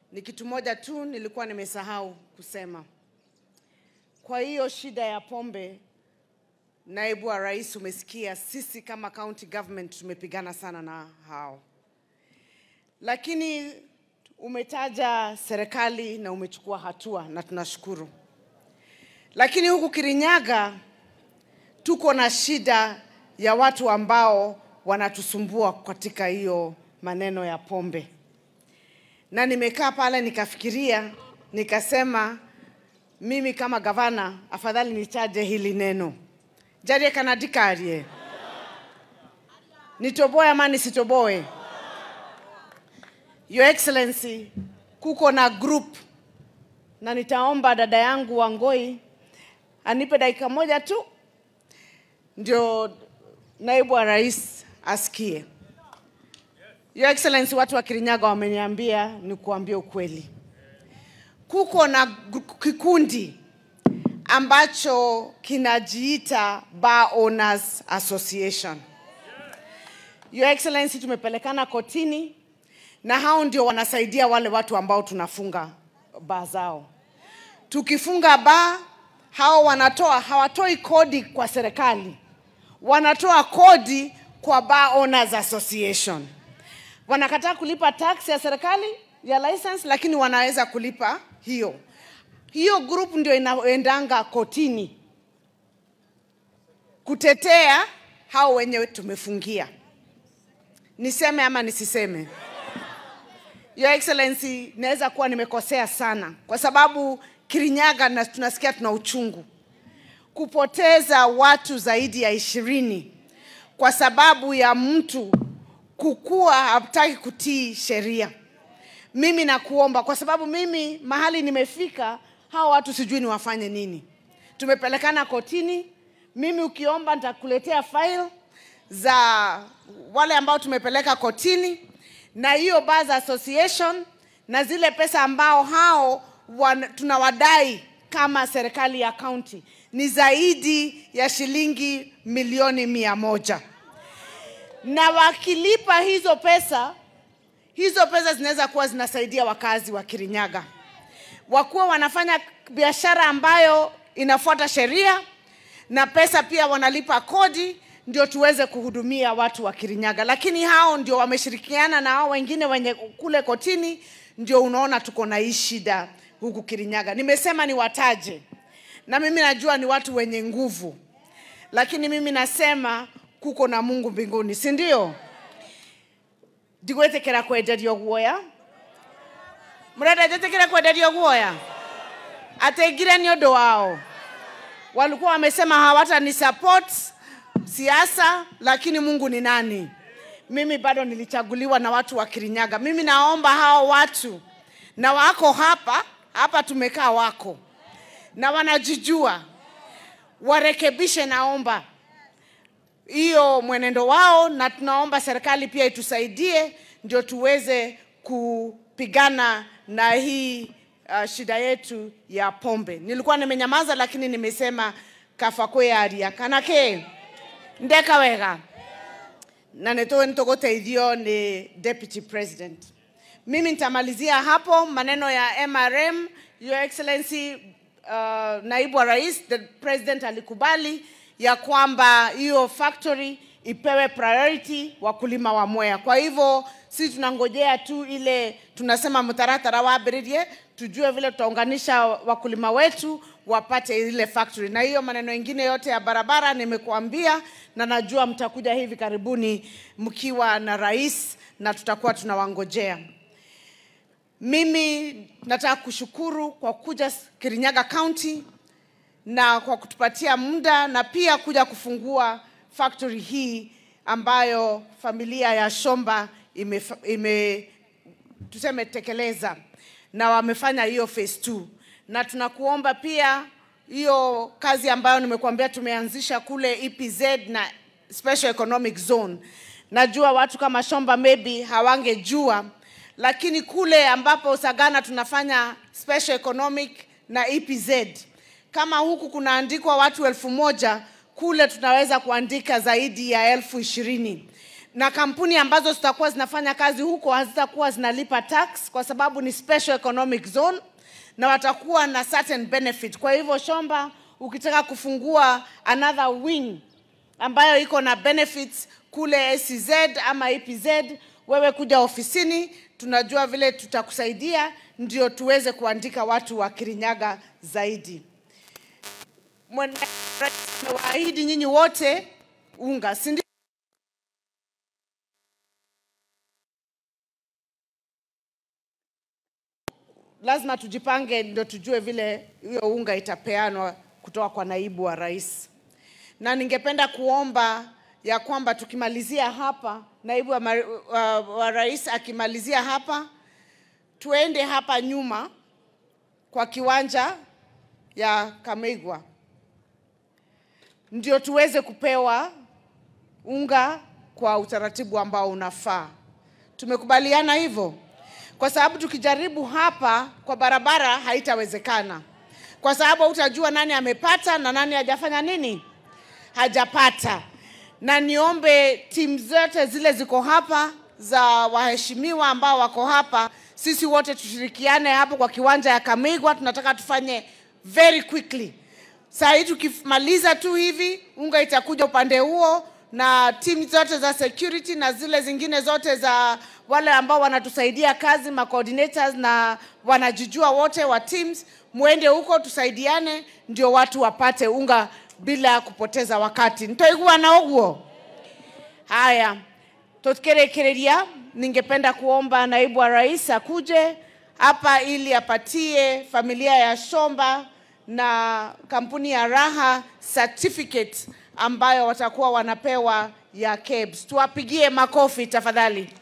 ni kitu moja tu nilikuwa nimesahau kusema. Kwa hiyo shida ya pombe, naibu wa rais, umesikia sisi kama county government tumepigana sana na hao, lakini umetaja serikali na umechukua hatua na tunashukuru. Lakini huku Kirinyaga tuko na shida ya watu ambao wanatusumbua katika hiyo maneno ya pombe, na nimekaa pale nikafikiria, nikasema mimi kama gavana afadhali nichaje hili neno jarie kana ndikarie nitoboe ama nisitoboe your excellency kuko na group na nitaomba dada yangu Wangoi anipe dakika moja tu ndio naibu wa rais asikie. Your Excellency, watu wa Kirinyaga wameniambia ni kuambia ukweli, kuko na gu- kikundi ambacho kinajiita Bar Owners Association. Your Excellency, tumepelekana kotini na hao ndio wanasaidia wale watu ambao tunafunga baa zao. Tukifunga baa, hao wanatoa hawatoi kodi kwa serikali, wanatoa kodi kwa Bar Owners Association. Wanakataa kulipa tax ya serikali ya license, lakini wanaweza kulipa hiyo. Hiyo group ndio inaendanga kotini kutetea hao wenyewe tumefungia. Niseme ama nisiseme? Your Excellency, naweza kuwa nimekosea sana, kwa sababu Kirinyaga na tunasikia tuna uchungu kupoteza watu zaidi ya ishirini kwa sababu ya mtu kukua hataki kutii sheria. Mimi nakuomba, kwa sababu mimi mahali nimefika, hao watu sijui niwafanye nini. Tumepelekana kotini, mimi ukiomba nitakuletea file za wale ambao tumepeleka kotini na hiyo Bars Association na zile pesa ambao hao wan, tunawadai kama serikali ya kaunti ni zaidi ya shilingi milioni mia moja na wakilipa hizo pesa, hizo pesa zinaweza kuwa zinasaidia wakazi wa Kirinyaga wakuwa wanafanya biashara ambayo inafuata sheria na pesa pia wanalipa kodi ndio tuweze kuhudumia watu wa Kirinyaga, lakini hao ndio wameshirikiana na hao wengine wenye kule kotini, ndio unaona tuko na hii shida huku Kirinyaga. Nimesema niwataje, na mimi najua ni watu wenye nguvu, lakini mimi nasema kuko na Mungu mbinguni, si ndio? ndigwetekera kwenderio guoya mrenda njetekere kwenderio guoya ateingire ni undu wao walikuwa wamesema hawatani support siasa, lakini Mungu ni nani? Mimi bado nilichaguliwa na watu wa Kirinyaga. Mimi naomba hao watu na wako hapa hapa, tumekaa wako na wanajijua, warekebishe, naomba hiyo mwenendo wao, na tunaomba serikali pia itusaidie ndio tuweze kupigana na hii uh, shida yetu ya pombe. Nilikuwa nimenyamaza, lakini nimesema kafa kweyaria kanake ndeka wega na nitoe nitogoteithio ni deputy president. Mimi nitamalizia hapo maneno ya MRM. Your Excellency, uh, naibu wa rais, the president alikubali ya kwamba hiyo factory ipewe priority wakulima wa Mwea. Kwa hivyo si tunangojea tu ile tunasema mtaratara wambĩrĩrie, tujue vile tutaunganisha wakulima wetu wapate ile factory, na hiyo maneno mengine yote ya barabara nimekuambia, na najua mtakuja hivi karibuni mkiwa na rais na tutakuwa tunawangojea. Mimi nataka kushukuru kwa kuja Kirinyaga County na kwa kutupatia muda na pia kuja kufungua factory hii ambayo familia ya Shomba ime, ime tuseme tekeleza na wamefanya hiyo phase 2 na tunakuomba pia hiyo kazi ambayo nimekuambia tumeanzisha kule EPZ na Special Economic Zone. Najua watu kama Shomba maybe hawangejua, lakini kule ambapo Sagana tunafanya Special Economic na EPZ, kama huku kunaandikwa watu elfu moja kule tunaweza kuandika zaidi ya elfu ishirini na kampuni ambazo zitakuwa zinafanya kazi huko hazitakuwa zinalipa tax kwa sababu ni special economic zone na watakuwa na certain benefit. Kwa hivyo Shomba, ukitaka kufungua another wing ambayo iko na benefits kule SEZ ama EPZ, wewe kuja ofisini, tunajua vile tutakusaidia ndio tuweze kuandika watu wa Kirinyaga zaidi. Mwana- Rais amewaahidi nyinyi wote unga, si ndio? lazima tujipange ndio tujue vile hiyo unga itapeanwa kutoka kwa naibu wa rais. Na ningependa kuomba ya kwamba tukimalizia hapa, naibu wa, mari- wa, wa rais akimalizia hapa, tuende hapa nyuma kwa kiwanja ya Kamegwa ndio tuweze kupewa unga kwa utaratibu ambao unafaa. Tumekubaliana hivyo, kwa sababu tukijaribu hapa kwa barabara haitawezekana, kwa sababu utajua nani amepata na nani hajafanya nini, hajapata. Na niombe timu zote zile ziko hapa za waheshimiwa ambao wako hapa, sisi wote tushirikiane hapo kwa kiwanja ya Kamigwa. Tunataka tufanye very quickly. Saa hii tukimaliza tu hivi, unga itakuja upande huo, na timu zote za security na zile zingine zote za wale ambao wanatusaidia kazi, ma coordinators na wanajijua wote wa teams, muende huko tusaidiane, ndio watu wapate unga bila kupoteza wakati. ntoigua na uguo haya tukirekereria, ningependa kuomba naibu wa rais akuje hapa ili apatie familia ya Shomba na kampuni ya Raha certificate ambayo watakuwa wanapewa ya KEBS. Tuwapigie makofi tafadhali.